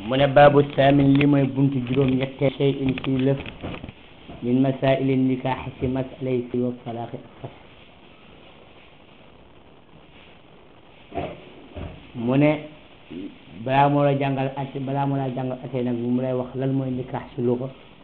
mu ne baabu saamin li mooy buntu juróom ñetteel shay in ci lëf min masaili nikaax ci masalay si wa talaaxi ak fas mu ne balaa moo la jàngal ate balaa moo la jàngal ate nag mu lay wax lan mooy nikaax ci luga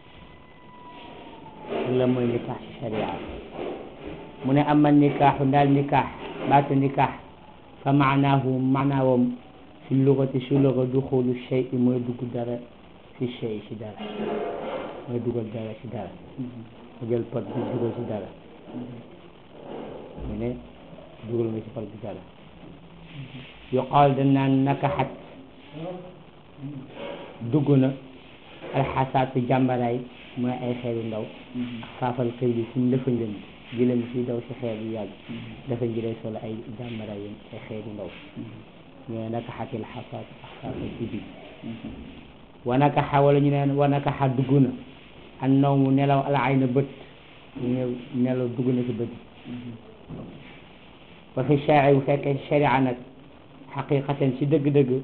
lan mooy nikaax ci sharia mu ne ama nikaaxu ndaal nikaax baatu nikaax fa maanaahu maanaawam fi lugati si luga duxulu shay mooy dugg dara fi shay si dara mooy dugal dara si dara nga jël pot bi dugal si dara mu ne dugal nga si pot bi dara yuqaal dañ naan nakaxat dugg na alxasaatu jàmbaraay mooy ay xeer yu ndaw ak faafal xëy bi suñ dafa njën gilam si daw si xeer yu yàgg dafa ji day solo ay jàmbaraay yi ay xeer yu ndaw ñooy nakaxatil xasaatu ak faafal ibi wa nakaxa wala ñu neen wa nakaxa dugg na an naw mu nelaw al ay na bët ñu nelaw dugg na si bët ba fi sharia bu fekkee sharia nag xaqiqatan ci dëgg-dëgg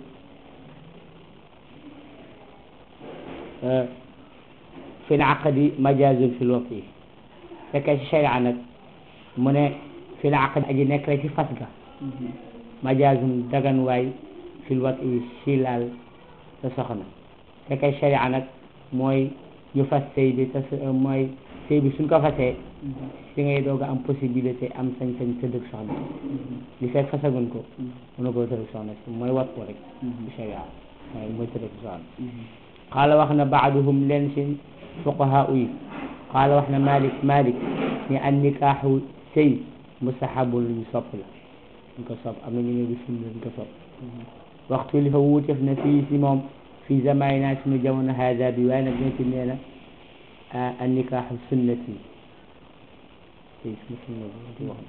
fi l aqdi majazun fi lwat yi fekkee ci sharia nag mu ne fi l aqdi aji nekk la ci fas ga majazun dagan waay fi lwat yi si laal sa soxna fekkee sharia nag mooy ñu fas sëy bi tas mooy sëy bi suñ ko fasee si ngay doog a am possibilité am sañ-sañ tëddëg soxna li fekk fasagun ko mën na koo tëddëg soxna si mooy wat ko rek bi sharia mooy mooy tëddëg soxna qaala wax na baaduhum leen si fuqahaa yi qaala wax na malik malik ni an nikaaxu sëy mustahabun lu ñu sopp la ñu ko sopp am na ñu ne du sunna ñu ko sopp waxtu li fa wuuteef na fii si moom fii zamanina suñu jamono hada bi waaye nag dina ci nee na an nikaaxu sunnati tey suma sunna bi wax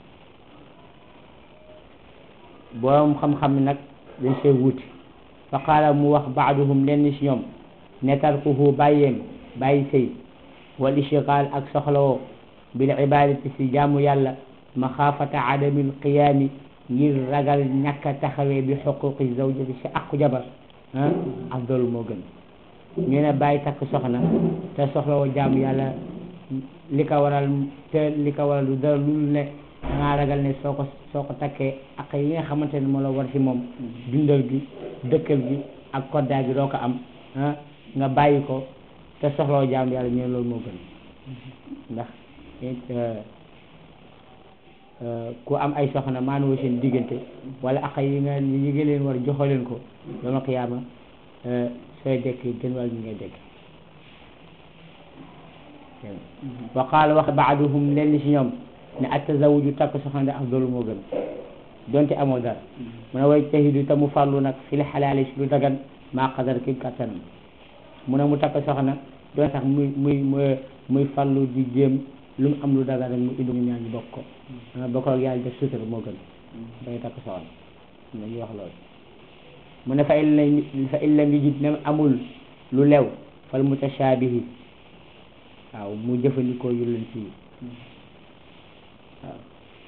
borom xam-xam nag dañ see wuuti fa qaala mu wax baaduhum lenn si ñoom ne tarkuhu bàyyeem bàyyi sëy wal ishtigaal ak soxlawoo bil ibadati si jaamu yàlla maxaafata adamil qiyaami ngir ragal ñàkk a taxawee bi xuquqi zawjati si aqu jabar ah afdalu moo gën ñu ne bàyyi takk soxna te soxlawoo jaamu yàlla li ko waral te li ko waral lu dara lu ne dangaa ragal ne soo ko soo ko takkee ak yi nga xamante ne moo la war ci moom dundal gi dëkkal gi ak koddaa gi doo ko am ah nga bàyyi ko te soxlawoo jaamu yàlla ñu ne loolu moo gën ndax ku am ay soxna maanoo seen diggante wala ak yi nga yi nga leen war joxo leen ko dama xiyaama sooy dekk gën wàll ñu ngay dekk wa qaala wax baaduhum lenn si ñoom ne at tazawuju takk soxna de afdalu moo gën donte amoo dara mu ne way tahidu te mu farlu nag fil xalaali si lu dagan maa qadar ki kattanam mu ne mu takk soxna doon sax muy muy muy farlu di jéem lu mu am lu dagan rek mu indi ñu ñaan ñu bokk ko bokk ak yàlla def sutura moo gën day takk soxna ñu wax loolu mu ne fa in la fa in lam yajid ne amul lu lew fal mutashaabihi waaw mu jëfandikoo yu leen ci waaw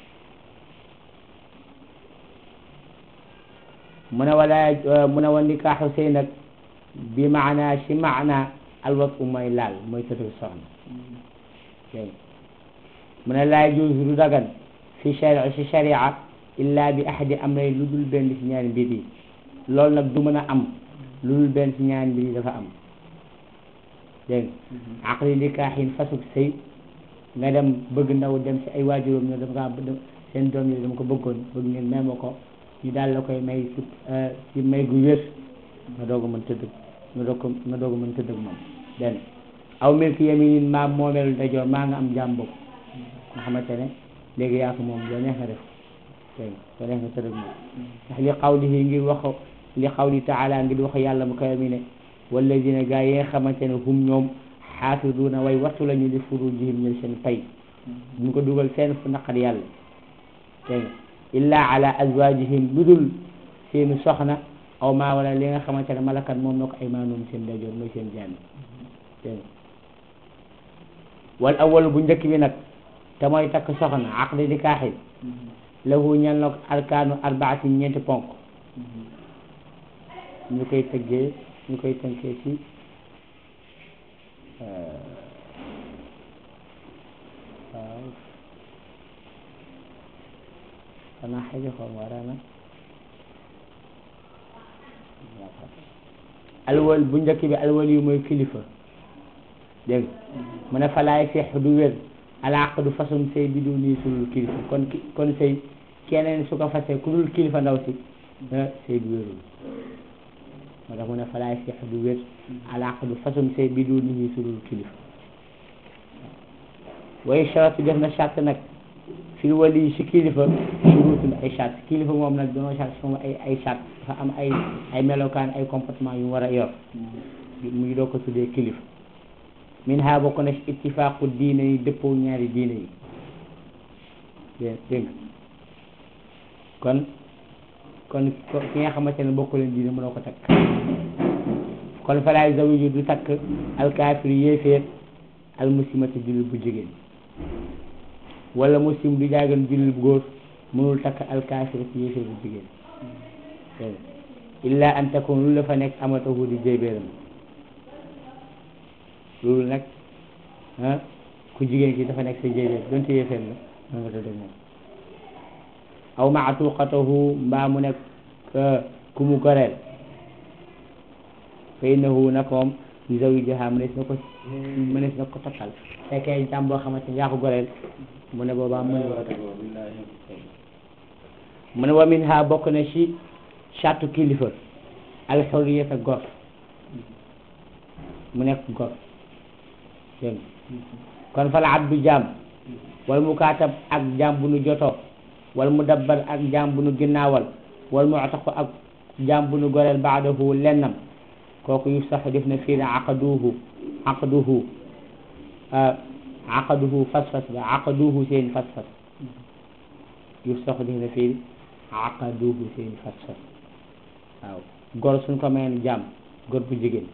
mu ne wala mu ne wa nikaaxu sëy nag bi maana si maana alwat u mooy laal mooy tëdd soxna dégg mu ne laa yajuuzu du dagan fi sharia si sharia illa bi ahadi amray lu dul benn si ñaari mbir yi loolu nag du mën a am lu dul benn si ñaari mbir yi dafa am dégg nga aqli nikaaxin fasuk sëy nga dem bëgg ndaw dem si ay waajuróom ñoo dafa kaa seen doom yi dama ko bëggoon bëgg ngeen may ma ko ñu daal la koy may si si may gu wér nga doog a mën tëdd nga doog ko nga doog a mën tëdd ak moom benn aw milki yaminin maa moomeelu dajoor maa nga am jaam boobu nga xamante ne léegi yaa ko moom loo neex nga def dégg nga loo neex nga tëdd ak moom ndax li qawlihi ngir wax li qawli taala ngir wax yàlla mu kawe mi ne walladina gaa yi nga xamante ne hum ñoom xaafiduuna way wattu lañu li furujihim ñël seen pay ñu ko dugal seen fu naqar yàlla dégg nga illa ala azwajihim lu dul seeni soxna aw maa wala li nga xamante ne malakat moom na ko ay maanoom seen dajoor mooy seen jaami dégg nga wal awal bu njëkk bi nag te mooy takk soxna aqdi nikaaxi lahu ñel na ko arkaanu arbaati ñeenti ponk ñu koy tëggee ñu koy tënkee ci waaw xanaa xëy xaw ma warana alwal bu njëkk bi alwal yu mooy kilifa dégg mu ne falaay feex du wér alaaq du façon sëy bi du nii sulul kilifa kon kon sëy keneen su ko fasee ku dul kilifa ndaw si sëy du wérul moo tax mu ne falaay feex du wér alaaq du façon sëy bi du nii sulul kilifa way charatu def na charte nag fil wali si kilifa surutun ay charte kilifa moom nag doonoo charte moom ay ay charte dafa am ay ay melokaan ay comportement yu mu war a yor mu ngi doo ko tuddee kilifa min ha bokk na ci ittifaaqu diine yi dëppoo ñaari diine yi dé dégg kon kon ki nga xamante ne bokk leen diine mënoo ko takk kon falaay zawiju du takk alkaafir yéeféer almuslimati jullit bu jigéen wala muslim du jaagan jullit bu góor mënul takk alkaafir ci yéeféer bu jigéen dégg illa an takun lu la fa nekk amatahu di jéybéeram loolu nag ah ku jigéen ki dafa nekk sa jéybéer donte yéeféer la mën nga tëdd moom aw maatuqatahu mbaa mu nekk ku mu goreel fa innahu nakoom li zawjiha mënees na ko mënees na ko takkal fekkee jàmm boo xamante ni yaa ko goreel mu ne boobaa mën nga ko takk mu ne wa min ha bokk na ci chatu kilifa alxurriyata gor mu nekk gor dégg kon fal abdu jaam wal mukaatab ak jaam bu nu jotoo wal mudabbar ak jaam bu nu ginnaawal wal mu'taqu ak jaam bu nu goreel baadahu lennam kooku yu sax def na fii ne aqaduhu aqaduhu aqaduhu fas-fas ba aqaduhu seen fas-fas yu sax def na fii aqaduhu seen fas-fas waaw gor suñ ko mayoon jaam gor bu jigéen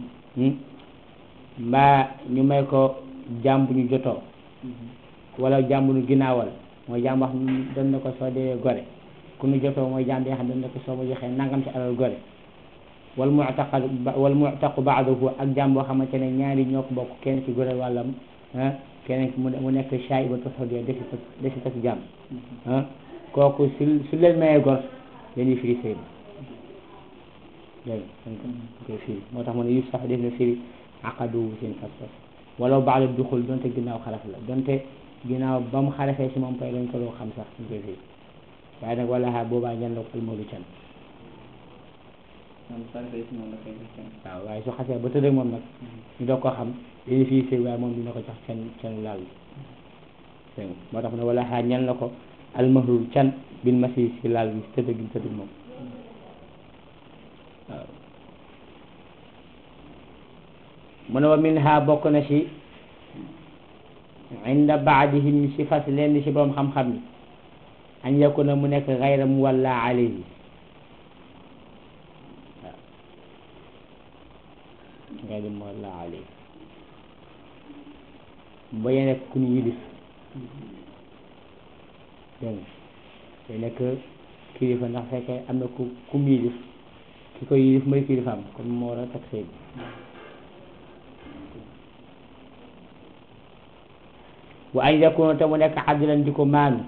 mbaa ñu may ko jaam bu ñu jotoo wala jaam bu ñu ginnaawal mooy jaam wax dañ na ko soo dee gore ku ñu jotoo mooy jaam bi nga xam dañ na ko soo ma joxee nangam ci alal gore wal mu'taqad wal mu'taqu ba'dahu ak jaam boo xamante ne ñaari ñoo ko bokk kenn ci gore wàllam ah keneen ki mu nekk shaybatu hudya defi tas defi tas jaam ah kooku su su leen mayee gor dañuy firi sëy ba dégg nga koy firi moo tax mu ne yus sax def na firi aqadu seen fas-fas wala ba'da duxul donte ginnaaw xaraf la donte ginnaaw ba mu xarafee si moom pay dañ ko loo xam sax ñu koy firi waaye nag wala xaar boobaa ñan la ko almoolu can waaw waaye su xasee ba tëdd moom nag ñu doog ko xam dañuy fii sëy waaye moom dina ko jox can canu laal bi dégg moo tax mu ne wala xaar ñan la ko almahrul can bin masi si laal bi tëdd gi tëdd moom waaw mu ne wa min ha bokk na ci inda baadihim si fas leen si borom xam-xam yi an yakuna mu nekk gayra mu walla alayhi waaw gayra mu walla alayhi bañ a nekk ku ñu yilif dégg nga day nekk kilifa ndax fekkee am na ku ku mu yilif ki koy yilif mooy kilifaam comme moo war a takk sëy bi wa an yakuna te mu nekk adilan di ko maanu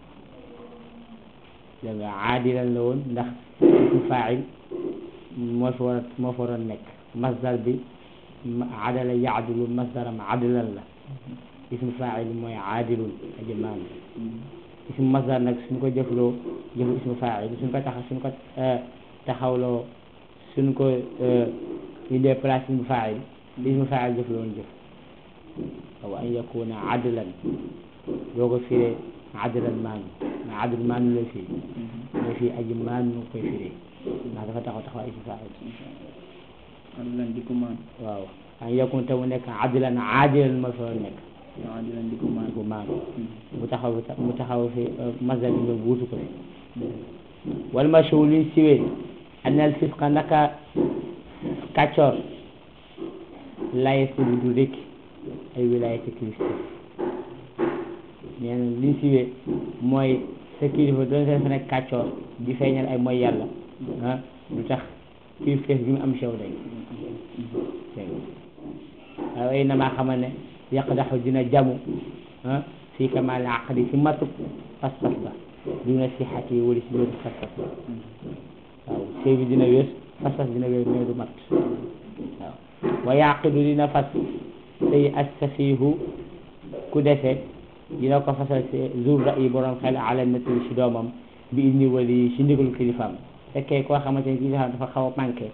dégg nga aadilan la woon ndax ismu faa'il moo fi war a moo fi war a nekk masdar bi adala yaadilu masdaram adilan la ismu faa'il mooy aadilun aji maanu ismu masdar nag suñ ko jëfloo jëfu ismu faa'il suñ ko taxa suñ ko taxawloo suñ ko ñu dee place ismu faa'il ismu faa'il jëfloo woon jëf wa an yakuna adlan doo ko firee adlan maanu mais adl maanu la fii mais fii aji maanu nu koy firee ndax dafa taxaw taxaw ismu faa'il adlan di ko maan waaw an yakun te mu nekk adlan aadilan ma fa nekk adlan di ko maan di ko maanu mu taxaw mu taxaw fi masdar bi nga wuutu ko fi wal mashhur liñ siwee anna al fisqa naka kàccoor layes bi du rekki ay wilaayati kilifteef nee na liñ siwee mooy sa kilifa doon seen fa nekk kàccoor di feeñal ay mooy yàlla ah du tax kii feef bi mu am sew day dégg nga waaye namaa xamal ne yaqdaxu dina jamu ah fii kamaal aqdi ci matuk pas-pas ba duna sixati yi wala si wéru pas-pas ba waaw sëy bi dina wés pas-pas dina wér mais du mat waaw wa yaqidu dina fas sëy as safiihu ku dese dina ko fasal si jour ra yi borom xel ala nati si doomam bi idni wali si ndigalu kilifaam fekkee koo xamante ne kilifaam dafa xaw a manqué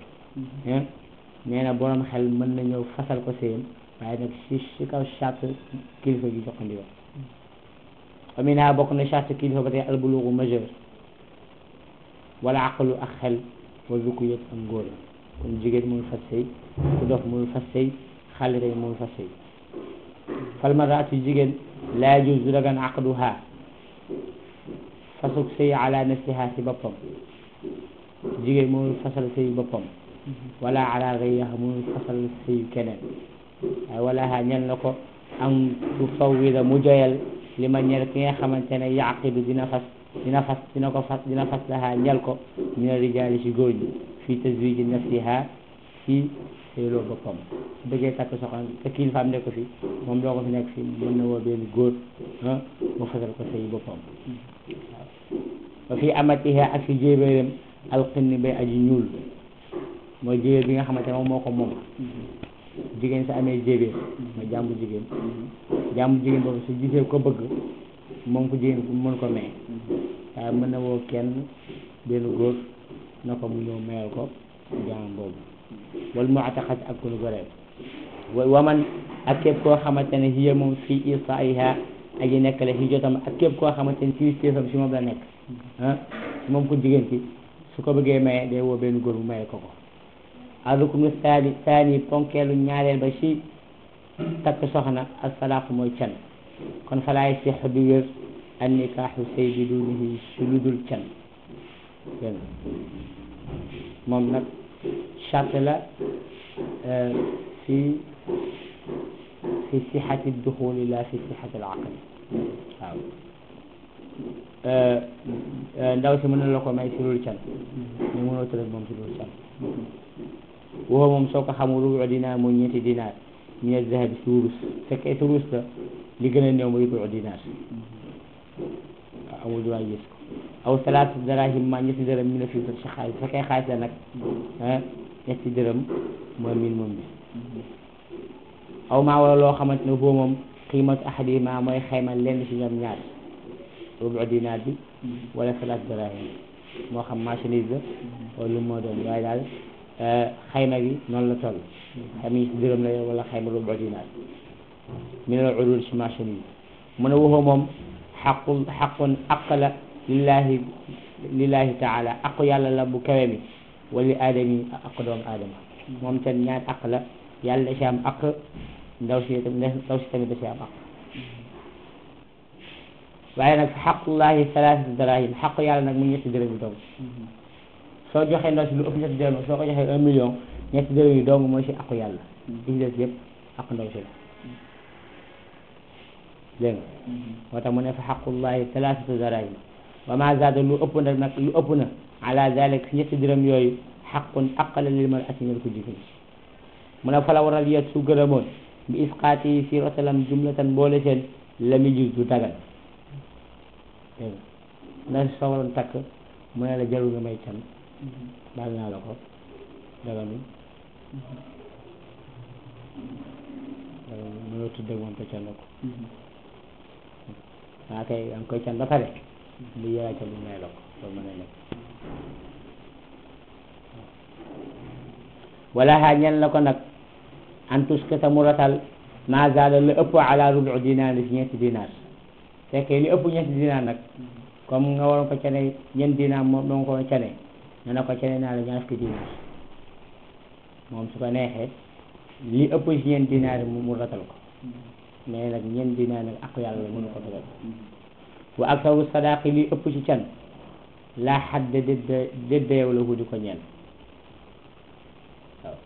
nee na borom xel mën na ñëw fasal ko sëyam waaye nag si si kaw charte kilifa gi jox ko ndigal amina bokk na charte kilifa ba tey albulugu majeur wala aqalu ak xel wa zuku yëpp am ngóor kon jigéen mënul fas sëy ku dof mënul fas sëy xale tamit mënul fas sëy fal maratu jigéen laa yajuz du dagan aqduha fasuk sëy ala nafsiha si boppam jigéen mënul fasal sëy boppam wala ala gayriha mënul fasal sëy keneen waaye wala ha ñel na ko am tu fawwida mu joyal li ma ñel ki nga xamante ne yaqidu dina fas dina fas dina ko fas dina fas laha ñel ko mina rijaali si góor ñi fii tazwiji nafsiha si sëyloo boppam su bëggee takk soxna te kilifaam nekk fi moom doo ko fi nekk fi mën na woo benn góor ah mu fasal ko sëy boppam waaw wa fii amatiha ak si jéebéeram alxinni bay aji ñuul mooy jéebéer bi nga xamante ne moom moo ko moom jigéen sa amee jéebéer mooy jàmbu jigéen jàmbu jigéen boobu su gisee ko bëgg moom ko jigéen mu mën ko may waaye mën na woo kenn benn góor na ko mu ñëw mayal ko jaam boobu wala mu ataqat ak ku nu goreem wa man ak képp koo xamante ne hiya moom fii isaiha aji nekk la si jotam ak képp koo xamante ne ci stéefam si moom la nekk ah moom ko jigéen ci su ko bëggee maye day woo benn góor bu maye ko ko aruknu saani saani ponkeelu ñaareel ba si takk soxna ak salaaku mooy can kon falaay six du wér an nikaaxu sëy bi dunihi su lu dul can dégg moom nag charte la fi fi sixati duxuli la fi sixati al aqli waaw ndaw si mën na la ko may si loolu can mais mënoo tëdd moom si loolu can waxoo moom soo ko xamul rubu dinaar mooy ñeenti dinaar min az-zahabi si wurus fekkee si wurus la li gën a néew mooy rubu dinaar waaw amul droit gis ko aw salaatu darahim ma ñetti dërëm mi ne fii si xaalis fekkee xaalis la nag ah ñetti dërëm mooy min moom bi aw maa wala loo xamante ne foofu moom qiimatu ahadihima mooy xayma lenn si ñoom ñaar rubu dinaar bi wala salaatu darahim moo xam marchandise la wala lu moo doon waaye daal xayma gi noonu la toll xayma yi si dërëm la wala xayma rubu dinaar min al urul si marchandise mu ne waxoo moom xaqul xaqun aq la lillahi lillahi taala aqu yàlla la bu kawe mi wala li aadami aqu doomu aadama moom ten ñaar aq la yàlla da si am aq ndaw si ndaw si tamit da si am aq waaye nag xaqullahi salaasatu darahim xaqu yàlla nag mu ñetti dërëm yi dong soo joxee ndaw si lu ëpp ñetti dërëm soo ko joxee un million ñetti dërëm yi dong mooy si aqu yàlla li ci des yëpp aqu ndaw si la dégg nga moo tax mu ne fa xaqullahi salaasatu darahim wa ma zaada lu ëpp nag nag lu ëpp na ala zalik si ñetti dërëm yooyu xaqun aqala lil mar ati ñel ko jigéen mu ne fala waral yet su gërëmoon bi isqaati yi si rotalam jumlatan boole seen lami jus du dagan dégg nga ndax soo waroon takk mu ne la jarul nga may can baal naa la ko daganul daganul mënoo tudd ak moom te can la ko waa kay da nga koy can ba pare bu yéeraa ca bu may la ko loolu mën a nekk wala xaa ñen la ko nag an tuskata mu ratal ma zaada la ëpp ala rubu dinaar si ñeenti dinaar fekkee li ëpp ñeenti dinaar nag comme nga waroon ko cane ñeenti dinaar moom doo ko cane ne na ko cane naa la ñaar fukki dinaar moom su ko neexee li ëpp si ñeenti dinaar yi mu ratal ko mais nag ñeenti dinaar nag ak yàlla la mënu ko dogal wa aktaru sadaqi li ëpp ci can laa xadda dédda dédda yow la hu di ko ñeel waaw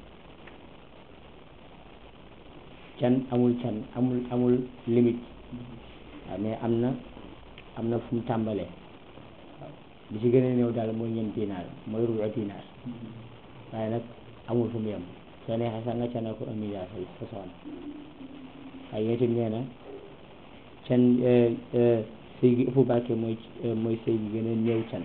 can amul can amul amul limite waaw mais am na am na fu mu tàmbalee waaw li ci gën a néew daal mooy ñeent dinaar mooy rubu dinaar waaye nag amul fu mu yem soo neexee sax nga cane ko un milliard sa sa soxna waaye yooyu tamit nee na can sëy gi ëpp barke mooy mooy sëy gi gën a néew can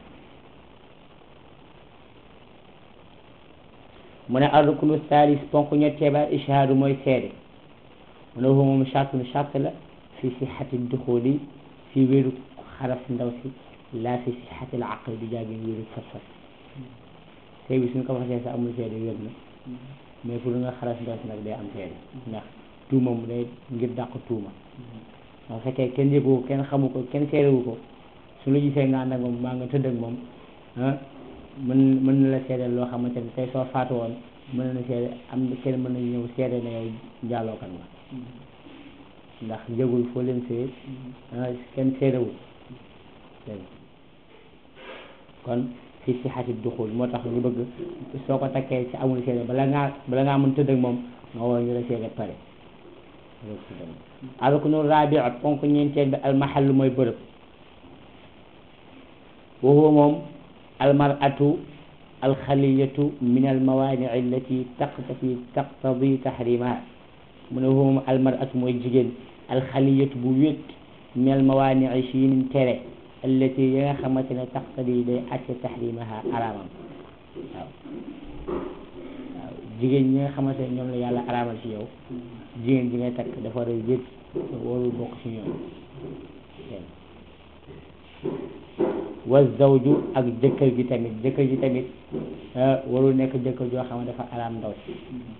mu ne arrukunu salis ponk ñettee ba ishaadu mooy seede mu ne moom chartun charte la fi sixati duxuli fi wéeru xaras ndaw si laa fi sixati al aqli du jaagin wéeru fas-fas sëy bi suñ ko fasee sa amul seede wér na mais pour nga xaras ndaw si nag day am seede ndax tuuma mu day ngir dàq tuuma bu fekkee kenn yëgu ko kenn xamu ko kenn seedewu ko su la gisee nga ànd ak moom maa nga tëdd ak moom ah mën mën na la seedeel loo xamante ne tey soo faatu woon mën na seede am kenn mën na ñëw seede ne yow njaalookan nga ndax njëgul foo leen see ah kenn seedewul dégg kon fi si xatit duxul moo tax ñu bëgg soo ko takkee ci amul seede bala ngaa bala ngaa mën tëdd ak moom nga woo ñu la seede pare alruknu rabi ponk ñeenteel bi almahallu mooy bërëb wa huwa moom almaratu alxaliyatu min almawaanii allati taqtati taqtadi tahrimaha mu ne huwa moom almaratu mooy jigéen alxaliyatu bu wét min almawaanii si yinin tere allati yi nga xamante ne taqtadi day acce tahrimaha araamam waaw waaw jigéen ñi nga xamante ne ñoom la yàlla araamal ci yow jigéen ji ngay takk dafa war a wét warul bokk ci ñoom wa zawju ak jëkkër ji tamit jëkkër ji tamit warul nekk jëkkër joo xam ne dafa araam ndaw si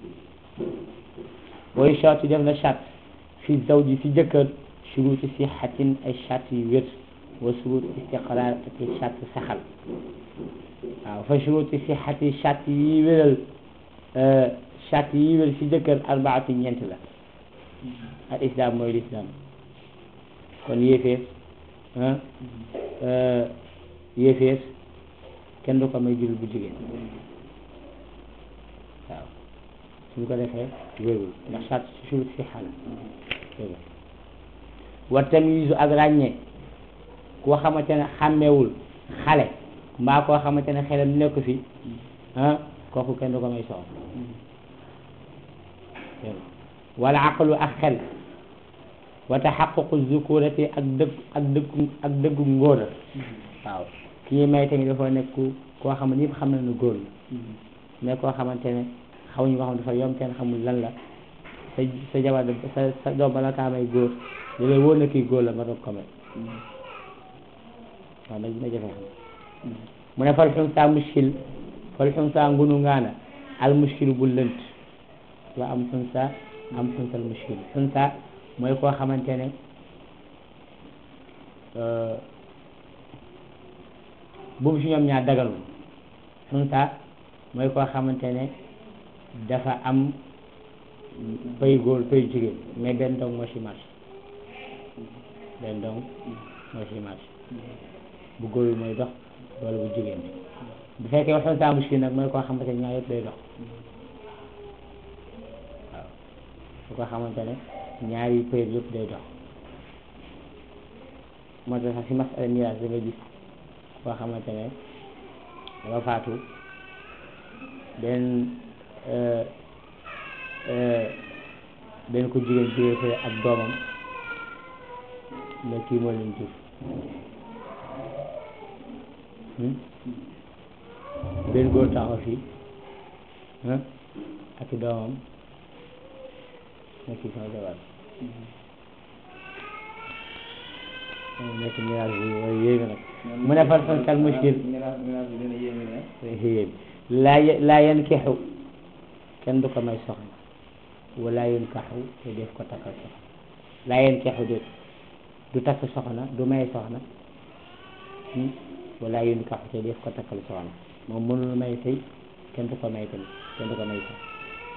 booy charte def na charte fi zawji si jëkkër shuruuti sixatin ay charte yu wér wa shuruut istiqraar ak ay charte saxal waaw fa shuruuti sixati charte yi wéral charte yi wér si jëkkër arbaatu ñeent la al islam mooy l'islam kon yéeféer yéeféer kenn du ko may jullit bu jigéen waaw suñ ko defee wérul ndax sart si surut si xala wa tamyiizu ak ràññee koo xamante ne xàmmewul xale mbaa koo xamante ne xelam nekk fi ah kooku kenn du ko may soxna wala aqlu ak xel wa taxaququ zukurati ak dëgg ak dëggu ak dëggu ngóor waaw ki ñuy may tamit dafa nekk koo xam ne yëpp xam na ne góor la mais koo xamante ne xamuñu ko xam dafa yom kenn xamul lan la sa sa jabar sa sa doom bala kaa may góor da lay wóor na kii góor la nga doog ko may waaw na na jafe xam mu ne fal xunsa muskil fal xunsa ngunu ngaana al muskil bu lënt wa am xunsa am xunsal muskil xunsa mooy koo xamante ne boobu si ñoom ñaar dagalul xunsa mooy koo xamante ne dafa am pay góor pay jigéen mais benn dong moo si marché benn dong moo si marché bu góor bi mooy dox wala bu jigéen bi bu fekkee xunsa muskil nag mooy koo xamante ne ñaar yëpp day dox waaw su ko xamante ne ñaari période yëpp day dox moo tax sax si masala miraas da nga gis koo xamante ne dafa faatu benn benn ko jigéen jógee fee ak doomam mais kii moo leen jur benn góor taxaw fii ak i doomam nekk sama jabar nekk miraas bi mooy yéeme nag mu ne fan fan kal muskil yéeme laa laa yankixu kenn du ko may soxna wala yunkaxu te def ko takkal soxna laa yankixu déet du takk soxna du may soxna wala yunkaxu te def ko takkal soxna moom mënul may sëy kenn du ko may tamit kenn du ko may soxna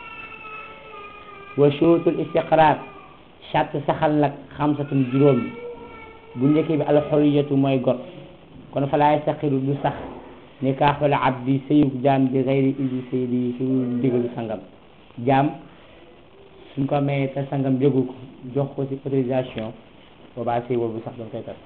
wa shurutul istiqraar charte saxal nag xamsatun juróom bu njëkk bi alxuriyatu mooy got kon fa laa yastaqiru du sax nikaaxul abdi sëyug jaam bi xayri indi saydi yi su ndigalu sangam jaam suñ ko mayee te sangam yëgu ko jox ko ci autorisation boobaa sëy boobu sax dañ koy tas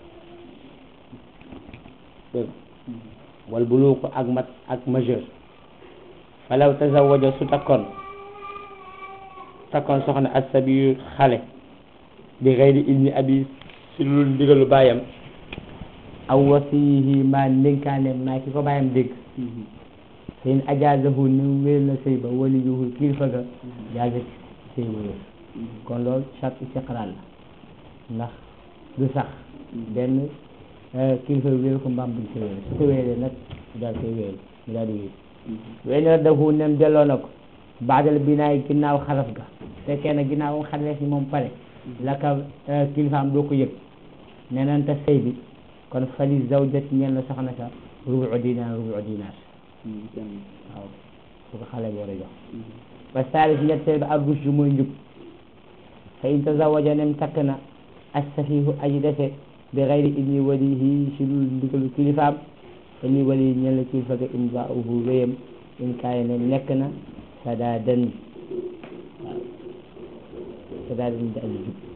dégg wal buluuqu ak mat ak majeur falaw tazawaja su takkoon takkoon soxna asabiyu xale bi xeyri ilmi abi si lul ndigalu bàyyam aw wasiyihi maa ndénkaane maa ki ko bàyyam dégg seen ajaazahu ni wér na sëy ba waliyuhu kilifa ga jaaza sëy ba wér kon loolu charte istiqraar la ndax du sax benn kilifa bi wéer ko mbaam buñ ko wéer su ko wéeree nag mu daal koy wéer mu daal di wéer wenn raddahu nem delloo na ko baadal binaay ginnaaw xaraf ga fekkee na ginnaaw xaraf yi moom pare la ka kilifaam doo ko yëg neneen ta sëy bi kon fali zawjat ñeen la soxna sa rubu dinaar rubu dinaar waaw su ko xale bi war a jox ba saalis ñetteel ba ak rushdu mooy njub fa in tazawaja nem takk na assafihu aji dese bi xayri idni walihi si lu ndigalu kilifaam fa ni wali ñen la kilifa ga imzaahu wéyam in kaay ne nekk na sadaadan waaw sadaadan di aji jub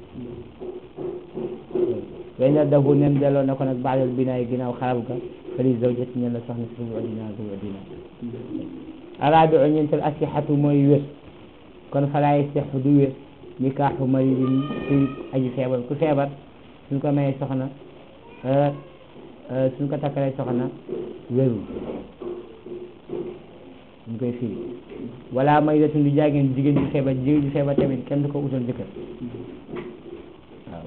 wey na dahu nem delloo na ko nag baadal binaay ginnaaw xarab ga fa li zawjati ñen la soxna si rubu dinaar rubu dinaar araabiu ñeenteel asixatu mooy wér kon falaay sex du wér nikaaxu maridin suy aji feebar ku feebar suñ ko mayee soxna suñ ko takkalee soxna wérul ñu koy firi wala may datun du jaageen jigéen ju feebar jigéen ju feebar tamit kenn du ko utal jëkkër waaw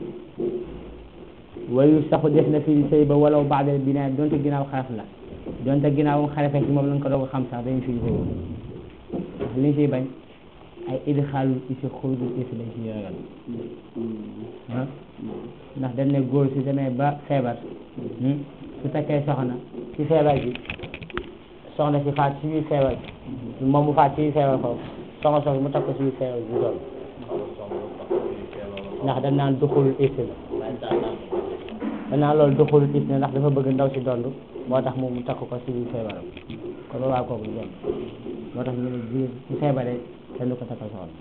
wayu saxu def na fii sëy ba walaw baadal binaa donte ginnaaw xaraf la donte ginnaawam xarafe ci moom lañ ko doog a xam sax dañu firi sëy ndax liñ siy bañ ay idxaalul isi xurujul isi lañ siy ragal ah ndax dañ ne góor si demee ba feebar su takkee soxna ci feebar bi soxna si faat ci biir feebar bi moom mu faat ci biir feebar foofu soxna soxna mu takk ci biir feebar bi doon ndax dañ naan duxulul isi la dañ naan loolu duxulul isi la ndax dafa bëgg ndaw si dond moo tax moom mu takk ko ci biir feebaram kon boobaa kooku du doon moo tax ñu ne jigéen su feebaree kenn du ko takkal soxna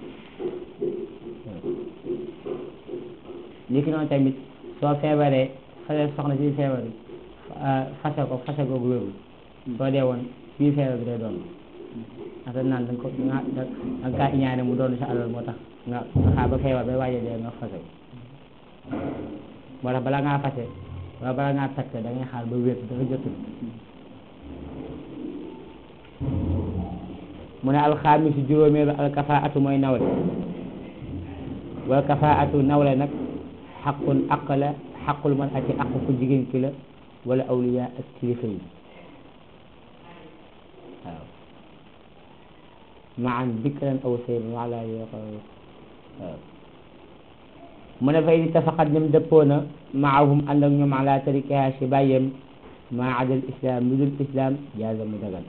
li ki noonu tamit soo feebaree fase soxna si feebar bi fase ko fase ko wérul soo dee woon fii feebar bi day doon ndax dañ naan dañ ko nga da nga kaa iñaane mu doon sa alal moo tax nga nga xaar ba feebar bay waaje dee nga fase ko moo tax bala ngaa fase wala bala ngaa takk da ngay xaar ba wér dafa jotul mu ne alxamis juróomeelu alkafaatu mooy nawle wal kafaatu nawle nag xaqun aq la xaqul man ati aq ku jigéen ki la wala awliya ak kilifa yi waaw maan bikran aw sayban wala yoq waaw mu ne fay di tafaqat ñoom dëppoo na maahum ànd ak ñoom ala tarikaha si bàyyem maa adal islam lu dul islam jaaza mu dagan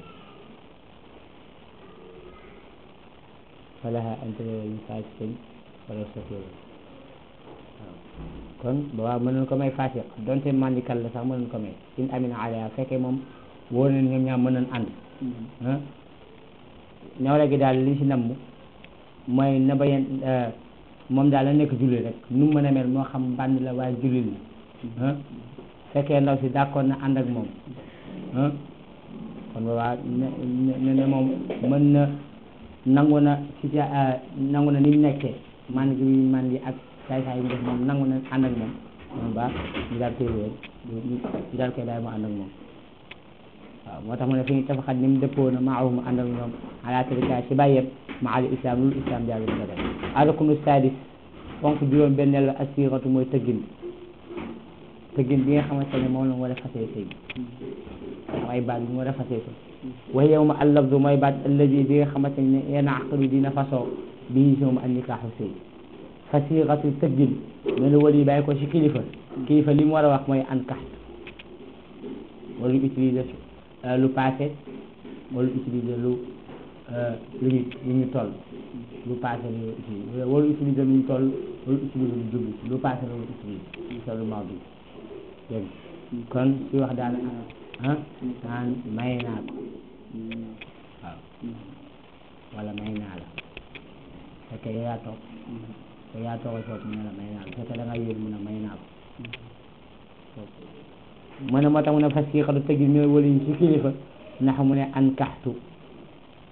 falaha antalola ñu fasiqin wala safir waaw kon boobaa mën nañ ko may fasiq donte mandikal la sax mën nañ ko may in amina alaya fekkee moom wóor nañ ñoom ñaar mën nañ ànd ah ñawle gi daal li si namm mooy na bayen moom daal la nekk julli rek nu mu mën a mel moo xam bànn la waaye julli la ah fekkee ndaw si d'accord na ànd ak moom ah kon boobaa ne ne ne moom mën na nangu na si nangu na ni mu nekkee man gi man di ak saay saay yi mu def moom nangu na ànd ak moom moom baax ñu daal koy wéer ñu daal koy daal mu ànd ak moom waaw moo tax mu ne fi ñu tafaxat ni mu dëppoo na maahum ànd ak ñoom ala tarika si bàyyeem ma al islam lul islam jaabi ko def arukunu sadis fonk juróom benneel la asiratu mooy tëggin tëggin bi nga xamante ne moom la mu war a fasee sëy ay baat bi mu war a fasee sëy wax yow ma allafdu mooy baat alladi bi nga xamante ne yenn aqdu dina fasoo bii si moom an nikaaxu sëy fasiratu tëggin ne la wali bàyyi ko si kilifa kilifa li mu war a wax mooy an kaxt wala utiliser lu passé wala utiliser lu lu ñu lu ñu toll lu passé lu utiliser wala utiliser lu ñu toll wala utiliser lu jublu lu passé la wala utiliser sa lu maaw bi dégg kon si wax daal ah naan may naa ko waaw wala may naa la fekkee yow yaa toog yow yaa toog foofu mu ne la may naa la fekkee da nga yéeg mu ne may naa ko mu ne moo tax mu ne fas yéexatu tëggi ñooy wala ñu ci kilifa ndax mu ne an kaxtu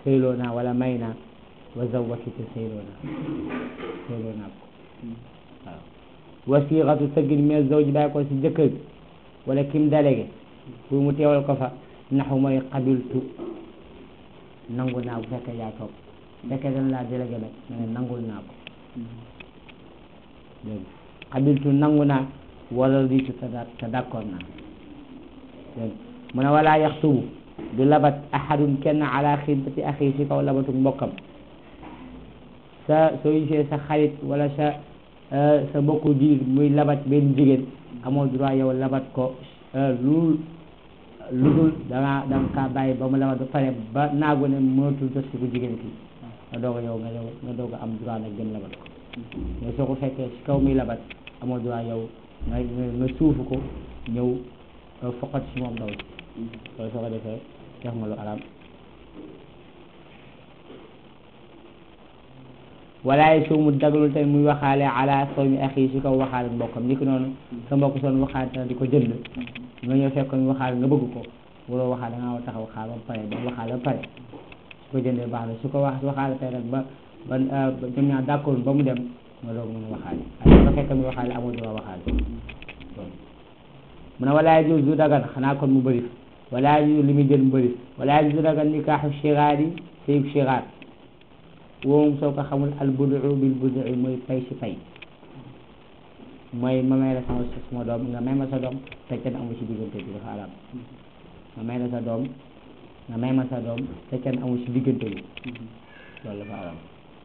sëyloo naa wala may naa wa zawwatuka sëyloo naa sëyloo naa ko waaw wasiixatu tëggin mais zawj bàyyi ko si jëkkër bi wala kim délégué pour mu teewal ko fa naxu mooy xabiltu nangu naa bu fekkee yaa toog bu fekkee dañ laa délégué nag nga ne nangul naa ko dégg xabiltu nangu naa wala diitu te da te d'accord naa dégg mu ne walaa yaxtubu du labat ahadun kenn ala xibati axi si kaw labatu mbokkam sa soo gisee sa xarit wala sa sa bokku diir muy labat benn jigéen amoo droit yow labat ko lu lu dul danga danga kaa bàyyi ba mu labat ba pare ba naagu ne mënatul jot si ku jigéen ki nga doog a yow nga yow nga doog a am droit nag gën labat ko mais soo ko fekkee si kaw muy labat amoo droit yow nga nga suufu ko ñëw foqat si moom ndaw si loolu soo ko defee def nga lu araam walaay su mu dagalul tamit muy waxaale ala sawmi axi si kaw waxaale mbokkam ni ko noonu sa mbokk soon waxaale na di ko jënd nga ñëw fekk ñu waxaale nga bëgg ko waroo waxaale nga war taxaw xaar ba pare ba waxaale ba pare su ko jëndee baax na su ko wax waxaale tey nag ba ba ñoom ñaar d'accord ba mu dem nga doog mën a waxaale waaye nga fekk muy waxaale amoo droit waxaale mu ne walaay jiw du dagan xanaa kon mu bëri walaay jiw li muy jël mu bëri walaay jiw du dagan nikaaxu shiraar yi sëyub shiraar woom soo ko xamul al budu bil budu mooy fay si fay mooy ma may la sama sama doom nga may ma sa doom te kenn amu ci diggante bi dafa araam nga may la sa doom nga may ma sa doom te kenn amu ci diggante bi loolu dafa araam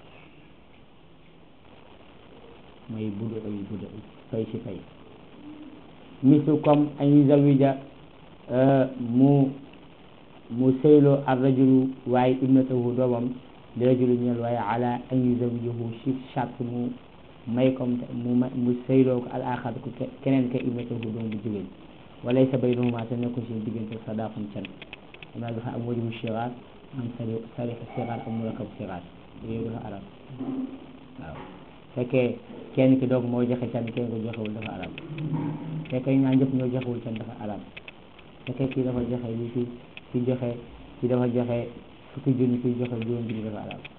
mooy budu bil budu fay si fay misu comme an yuzawija mu mu sëyloo ar rajulu waaye ibnatahu doomam li rajulu ñeel waaye ala an yuzawijahu si charte mu may comme mu ma mu sëyloo ko al axar ko keneen ka ibnatahu doom bu jigéen walay sa baynahuma te nekko si diggante sadaqun can am naa dafa am wajibu sigaar am sari sarixu sigaar am murakab sigaar yooyu dafa arab waaw fekkee kenn ki doog moo joxe can kenn ko joxewul dafa arab fekkee ñaar ñëpp ñoo joxewul can dafa arab fekkee kii dafa joxe li ki ki joxe ki dafa joxe fukki junni kuy joxe juróom junni dafa arab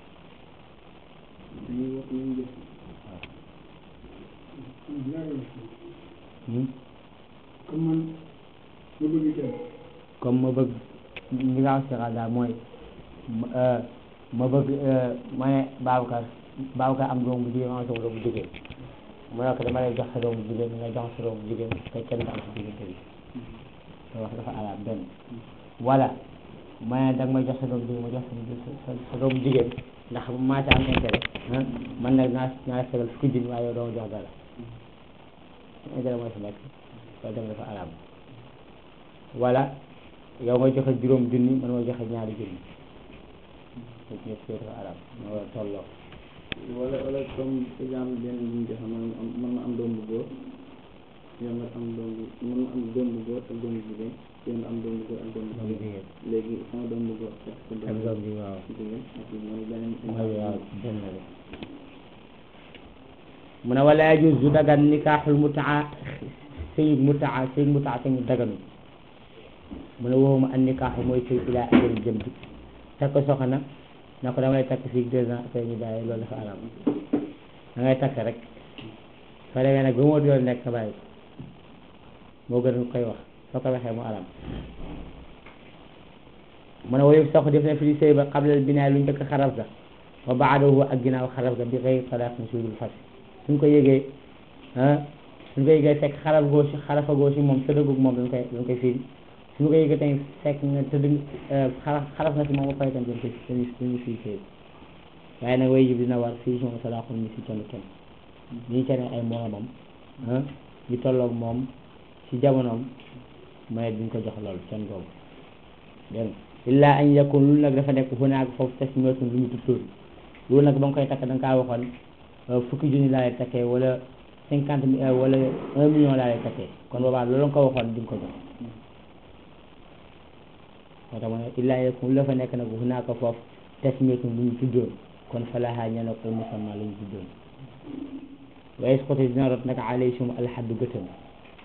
comme man ma bëgg kenn comme ma bëgg li nga wax si daal mooy ma bëgg ma ne Babacar Babacar am doom bu jigéen ma am sama doom bu jigéen mu ne ko dama lay jox sa doom bu jigéen nga jox sa doom bu jigéen te kenn du am si diggante bi te wax dafa arab benn wala ma ne danga may jox sa doom jigéen ma jox sa sa doom jigéen ndax maa ci am intérêt man nag naa naa segal fukki junni waaye yow doo jox dara intérêt mooy si nekk loolu tamit dafa araam wala yow nga joxe juróom junni man ma joxe ñaari junni ñëpp ñëpp dafa araam ma war a tolloo wala wala comme exemple benn bu ñu joxe man am man ma am doom bu góor yow nga am doom bu man ma am doom bu góor ak doom bu jigéen yow nga am doom bu góor ak doom bu doom jigéen jigéen léegi sama doom bu góor ak sa ak doom bi waaw jigéen ak mooy beneen mooy waaw benn rek mu ne wala yajuz du dagan nikaaxul mutaa sëy mutaa sëy mutaa te ñu daganu mu ne waxuma an nikaaxu mooy sëy ilaa ajal jëm bi takk soxna na ko damay takk fii deux ans après ñu bàyyi loolu dafa araam da ngay takk rek soo demee nag ba moo doon nekk nga bàyyi moo gën koy wax soo ko waxee mu araam mu ne woyu sax def na fi sëy ba xablal binaay lu njëkk xaraf ga wa baadahu ak ginnaaw xaraf ga bi xëy talaq na suudul fas suñ ko yëgee ah suñ ko yëgee fekk xaraf goo si xarafa goo si moom tëddagug moom dañ koy dañ koy firi suñu ko yëgee tamit fekk nga tëdd xaraf xaraf na si moom ba pare tamit dañ koy dañuy dañuy fii sëy waaye nag way jib dina war fii si moom salaaxul mi si kenn kenn ñu keneen ay moromam ah ñu tolloog moom si jamonoom mu ne duñ ko jox loolu kenn googu dégg nga illa an yakun lu nag dafa nekk hunaak foofu tasmiyatun lu ñu tuttul loolu nag ba nga koy takk da nga kaa waxoon fukki junni laa lay takkee wala cinquante mille wala un million laa lay takkee kon boobaa loolu nga ko waxoon di nga ko jox moo tax ma ne illa an yakun lu la fa nekk nag hunaaka foofu tasmiyatun lu ñu tuddoon kon falaha ña ne ko musamma lu ñu tuddoon wa yasqutu dina rot nag alayhim alxaddu gëtëm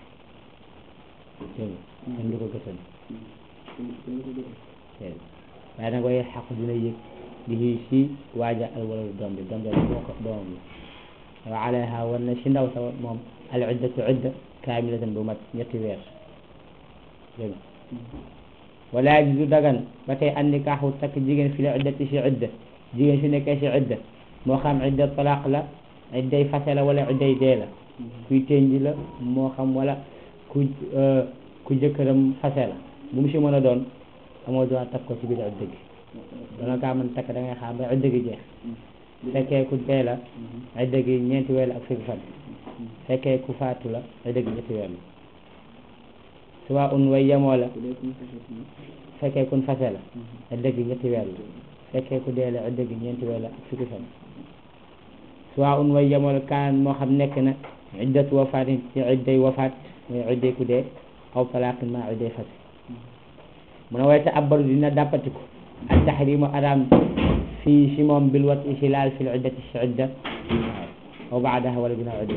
dégg nga kenn du ko gëtëm dégg nga waaye nag waaye xaq dina yëg di si waaja al waladu doom bi doom bi boo ko doomam la wa alayha war na si ndaw sa moom al iddatu idda kaamilatan bu mat ñetti weer dégg nga wala yajuzu dagan ba tey an nikaaxu takk jigéen fi la iddati si idda jigéen si nekkee si idda moo xam idda talaq la idday fase la wala idday dee la kuy tënj la moo xam wala ku ku jëkkëram fase la bu mu si mën a doon amoo droit takk ko ci biir idda gi dana kaa mën takk da ngay xaar ba idda gi jeex fekkee ku dee la idda gi ñeenti weer la ak fukki fan fekkee ku faatu la idda gi ñetti weer la suba un way yemoo la bu dee suñu fase ci nag fekkee kun fase la idda gi ñetti weer la fekkee ku dee la idda gi ñeenti weer la ak fukki fan suba un way yemoo la kaan moo xam nekk na iddatu wafaatin ci idday wafaat mooy idday ku dee aw talaaqin ma idday fase mu ne wayte abbaru dina dàppatiku ak taxrimu araam fii si moom bil wat si laal fil iddati si idda aw baadaha wala ginnaaw idda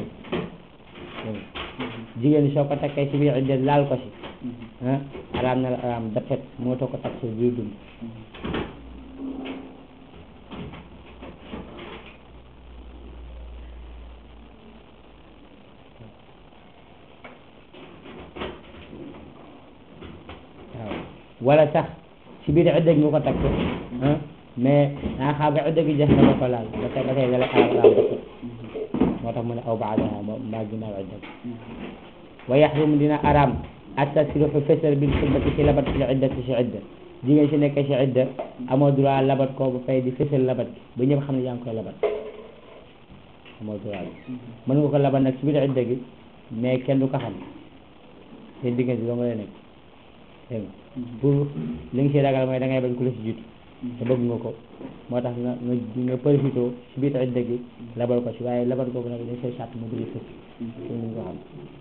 jigéen soo ko takkee si biir idda laal ko si ah araam na la araam dafet moo too ko takk si biir dund waaw wala sax si biir idda gi nga ko takk ah mais naa xaar ba idda gi jeex na nga ko laal ba tey ba tey da lay araam araam dafet moo tax mu ne aw baadaha moo mbaa ginnaaw idda gi wa yaxrumu dina araam attasriixu fesal bil xutbati si labat fil iddati si idda jigéen si nekkee si idda amoo droit labat ko ba fay di fesal labat gi ba ñëpp xam ne yaa ngi koy labat amoo droit bi mën nga ko labat nag si biir idda gi mais kenn du ko xam seen diggante doo nga lay nekk dégg nga pour li nga si ragal mooy da ngay bañ ku la si jiitu te bëgg nga ko moo tax nga nga nga profité si biir idda gi labal ko si waaye labat googu nag dañ koy sàtt mu dul fës ñu ko xam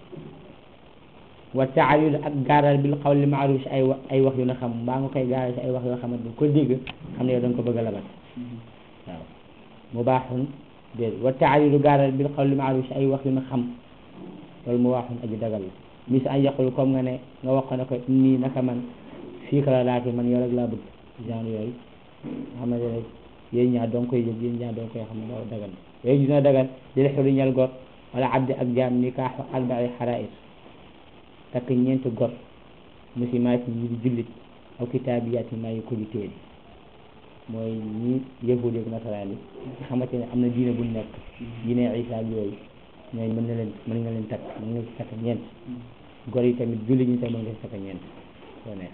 wa taayul ak gaaral bil xawli maaruf si ay wa ay wax yu na xam mbaa nga koy gaaral si ay wax yoo xamante ni ko dégg xam ne yow da nga ko bëgg a labat waaw mu baaxun déet wa taayul gaaral bil xawli maaruf si ay wax yu na xam loolu mu baaxun aji dagal la mis an yaqul comme nga ne nga wax ko ne ko nii naka man fii ka la laati man yow rek laa bëgg genre yooyu nga xamante ne yéen ñaar dong koy jël yéen ñaar dong koy xam ne loolu dagal yooyu dina dagal dil xuri ñal gor wala abdi ak jaam nikaaxu arbai xarair takk ñeenti gor musimaat yi ñi di jullit aw kitaabiyaat yi maayi ko di téere mooy ñi yahud ak nasaraan yi nga xamante ne am na diine bu nekk diine isa ak yooyu ñooy mën na leen mën nga leen takk mën nga ci takk ñeent gor yi tamit jullit ñi tamit mën nga ci takk ñeent soo neex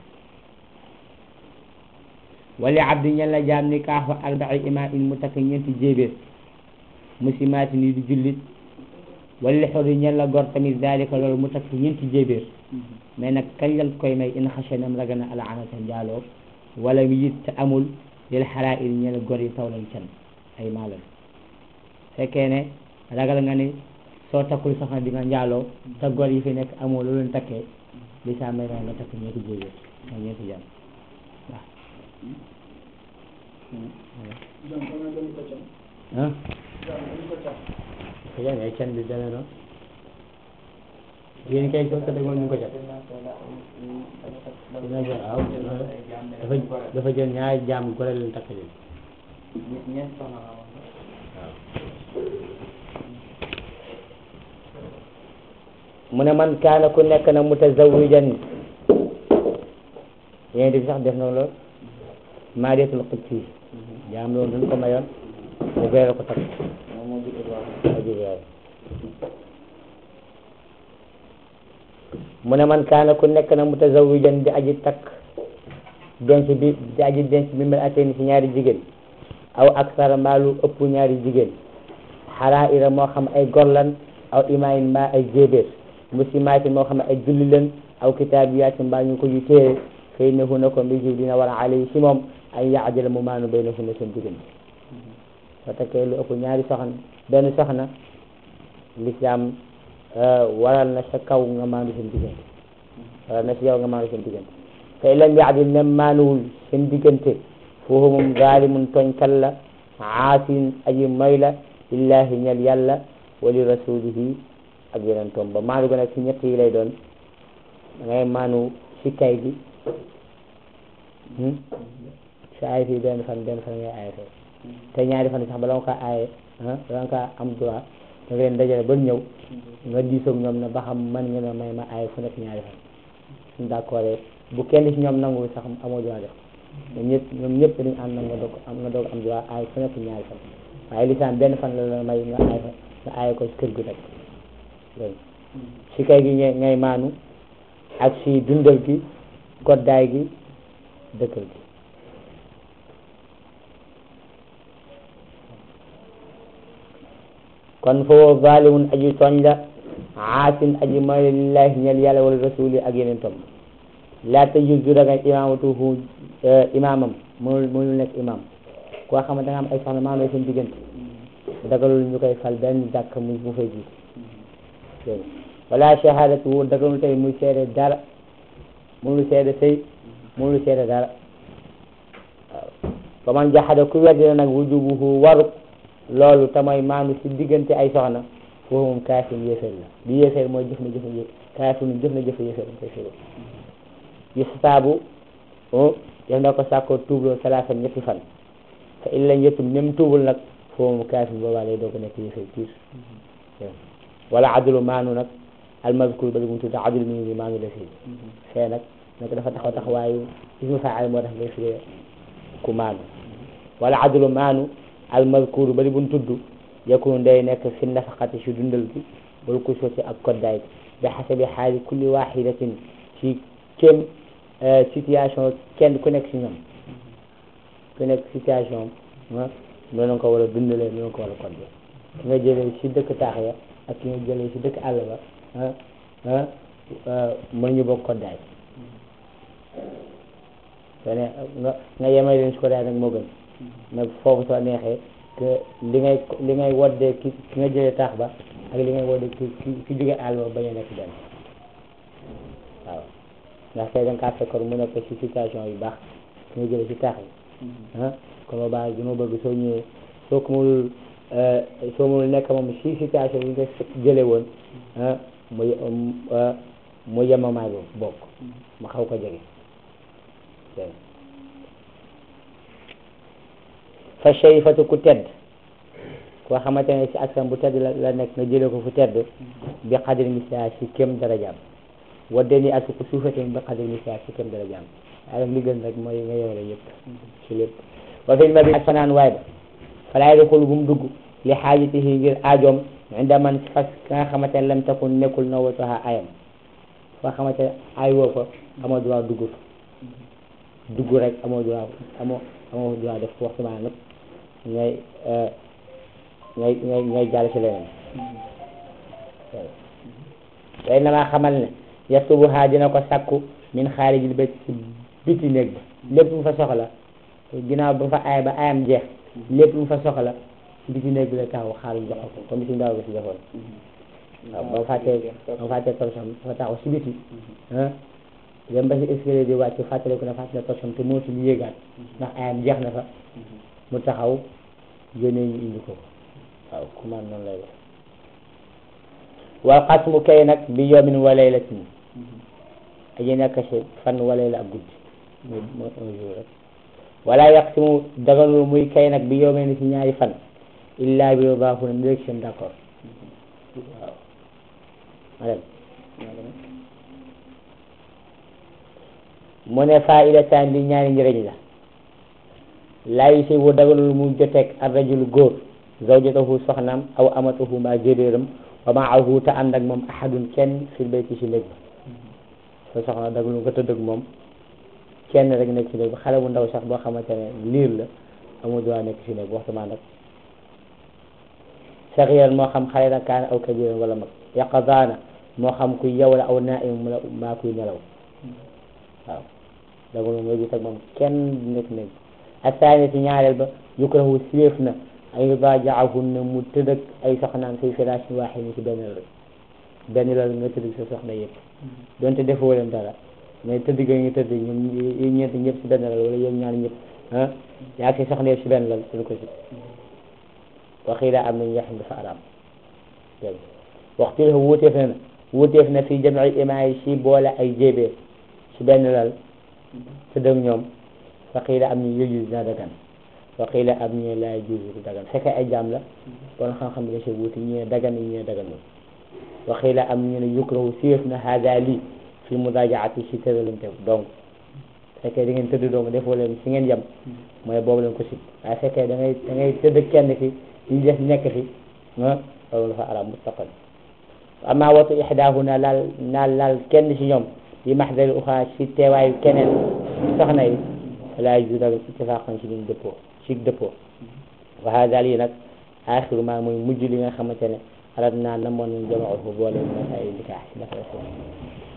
wali abdi ñen la jaam ni kaaxu arbai ima in mu takk ñeenti jéebéer musimaat yi di jullit wala xori ñen la gor tamit zalika loolu mu takk ñeenti jéebéer mais nag kañ lañ koy may in xasanam ragal na ala anata njaaloo wala it te amul lil xaraa'ir ñen gor yi taw lañ can ay maalal fekkee ne ragal nga ni soo takkul soxna di nga njaaloo te gor yi fi nekk amoo lu leen takkee li saa may nga takk ñeenti jéebéer ak ñeenti jaam waaw jam xanaa dañu ko cam ah jam dañu ko cam yaa ngi ay can bi dana noonu yéen kay ko ko demoon ñu ko jot dina ko waaw dafa dafa jël ñaari jaam gore leen takk leen ñeent soxna la wax mu ne man kaana ku nekk na mutazawijan yéen di sax def na loolu maariyatul qudsi jaam loolu duñ ko mayoon mu beere ko takk moom moo jur Ibrahima moo jur yaay mu ne man kaana ku nekk na mutazawijan di aji takk denc bi di aji denc bi mel atee ci ñaari jigéen aw aksara mbaalu ëpp ñaari jigéen xaraira moo xam ay gorlan aw imaayin mbaa ay jéebéer muslimaatin moo xam ay julli leen aw kitaabiyatin mbaa ñu ko yu téere xëy na hu na ko mbir dina war a alay si moom ay yaajala mu maanu bay na hu na seen diggante soo takkee lu ëpp ñaari soxna benn soxna lislaam waral na sa kaw nga maandu seen diggante waral na si yow nga maandu seen diggante te lam yaadil nem maanuwul seen diggante foofu moom zaalimun tooñkat la aasin aji moy la lillahi ñel yàlla wa li rasulihi ak yeneen toom ba maandu ga nag si ñett yi lay doon da ngay maanu si kay gi si aay fii benn fan benn fan ngay aay fee te ñaari fan sax bala nga ko aaye ah bala nga ko am droit da leen dajale ba ñëw nga diisoog ñoom ne ba xam man nga ne may ma aaye fu nekk ñaari fan suñ d'accord bu kenn ci ñoom nangu sax amoo droit def ñoom ñëpp ñoom ñëpp dañu ànd na nga doog am nga doog am droit aaye fu nekk ñaari fan waaye lisaan benn fan la la may nga aaye fa nga aaye ko ci kër gi nag dégg si kay gi ngay ngay maanu ak si dundal gi goddaay gi dëkkal gi kon foofu zalimun aji tooñ la aasin aji mooy lillahi ñel yàlla wala rasuli ak yeneen tom laa tajuz du dagan imamatuhu imamam mënul mënul nekk imam koo xam ne da nga am ay soxna maam seen diggante dagalul ñu koy fal benn jàkk mu mu fay jiite dégg nga wala shahadatu dagalul tey muy seede dara mënul seede sëy mënul seede dara waaw fa man jaxada ku weddi na nag wujubuhu waru loolu te mooy maandu si diggante ay soxna foofu moom kaafir yéeféer la bi yéeféer mooy jëf na jëf na kaafir jëf na jëf yéeféer dañ koy firi yu saabu def na ko sàkkoo tuubloo salaasa ñetti fan te il lañ yëttum même tuubul nag foofu moom kaafir boobaa lay doog a nekk yéeféer piir wala adulu maanu nag almazkur ba li mu tudd adul mi ngi maanu la fii fee nag nag dafa taxaw taxawaayu ismu faa'il moo tax ngay firee ku maanu wala adulu maanu almazkur ba li buñ tudd yakunu day nekk fi nafaqati si dundal gi wala ku sooti ak koddaay bi xasabi xaali kulli waxidatin ci kem situation kenn ku nekk si ñoom ku nekk situation ah noonu ko war a dundalee noonu ko war a koddee ki nga jëlee si dëkk taax ya ak ki nga jëlee si dëkk àll ba ah ah mën ñu bokk koddaay te ne nga nga yemay leen si koddaay nag moo gën nag foofu soo neexee que li ngay li ngay woddee ki ki nga jëlee taax ba ak li ngay woddee ki ki ki jóge àll ba bañ a nekk benn waaw ndax tey da nga kaa fekkoon mu nekk si situation yu baax ki nga jëlee si taax yi ah kon boobaa gi ma bëgg soo ñëwee soo ko mënul soo mënul nekk moom si situation yi nga jëlee woon ah mu mu yemamaay boobu bokk ma xaw ko jege fa shayfatu ku tedd koo xamante ne si askan bu tedd la la nekk nga jëlee ko fu tedd bi xadri misia si kem darajaam wadde ni ak ku suufate bi xadri misia si kem darajaam waaye li gën rek mooy nga yore yëpp si lépp wa fi ma bi ak fanaan waay ba falaay di xul bu mu dugg li xaajatihi ngir aajoom inda man fas ka nga xamante ne lam takun nekkul na wataha ayam foo xamante ne ay woo fa amoo droit dugg fa dugg rek amoo droit amoo amoo droit def waxtu maa nag ngay ngay ngay ngay jàll ci leneen tey na maa xamal ne yastubu ha dina ko sakku min xaarijil bayt ci biti néeg ba lépp mu fa soxla ginnaaw ba fa aay ba ayam jeex lépp mu fa soxla ci biti néeg bi la taxaw xaaru jox ko comme si ndaw bi si defoon waaw ba fàttee ba fàttee torsom dafa taxaw si biti ah dem ba si escalier di wàcc fàttale ko ne fàttale torsom te mootul yéegaat ndax ayam jeex na fa mu taxaw yónnee ñu indi ko waaw commande noonu lay def wal xasmu kay nag bi yawmin wa laylatin aji nekk si fan wa layla ak guddi mooy mooy un jour rek wala yaqsimu daganul muy kay nag bi yawmin si ñaari fan illa bi ridaahu na ndéeg seen d'accord waaw ma dem mu ne faidatan li ñaari njëriñ la laa yusibu daganul mu joteeg ar rajul góor zawjatahu soxnaam aw amatahu mbaa jébéeram wa maahu te ànd ak moom ahadun kenn fil bayti si néeg ba sa soxna daganul nga tëdd ak moom kenn rek nekk si néeg ba xale bu ndaw sax boo xamante ne liir la amul droit nekk si néeg ba waxtu maa nag saxiran moo xam xale la kaana aw kabiran wala mag yaqadaana moo xam kuy yow la aw naim la maa kuy nelaw waaw daganul nga gis ak moom kenn nekk néeg asaani si ñaareel ba yukrahu sileef na ay yudaaja'ahunna mu tëdd ak ay soxnaam say firaasin waahid si benn lal benn lal nga tëdd sa soxna yëpp donte defoo leen dara mais tëdd ga nga tëdd ñoom yéen ñeent ñëpp si benn lal wala yéen ñaar ñëpp ah yaa ngi soxna yëpp si benn lal tëdd ko si waxiila am nañu yaxam dafa araam dégg waxtu la wuuteef na wuuteef na fi jam'i imaa yi si boole ay jéebee si benn lal tëdd ak ñoom wa qiila am ñu yëjus dina dagan wa qiila am ñu laa yajuz du dagan fekkee ay jaam la kon xam-xam bi da see wuute ñu ne dagan ñu ne daganul wa qiila am ñu ne yukrahu siyeef na hada lii fi mudaajaati si tëralante donc fekkee da ngeen tëdd dong defoo leen fi ngeen yem mooy boobu leen ko si waaye fekkee da ngay da ngay tëdd kenn ki ñu def nekk fi ah loolu dafa araam mutlaqan amma watu ihdaahuna laal naal laal kenn ci ñoom bi mahdari uxaa ci teewaayu keneen soxna yi laa yajuz dagan ittifaqan ci liñ dëppoo ci dëppoo wa hada lii nag axiru maa mooy mujj li nga xamante ne arat naa namoon nañ jamaahu boole masaayi nikaax ci dafa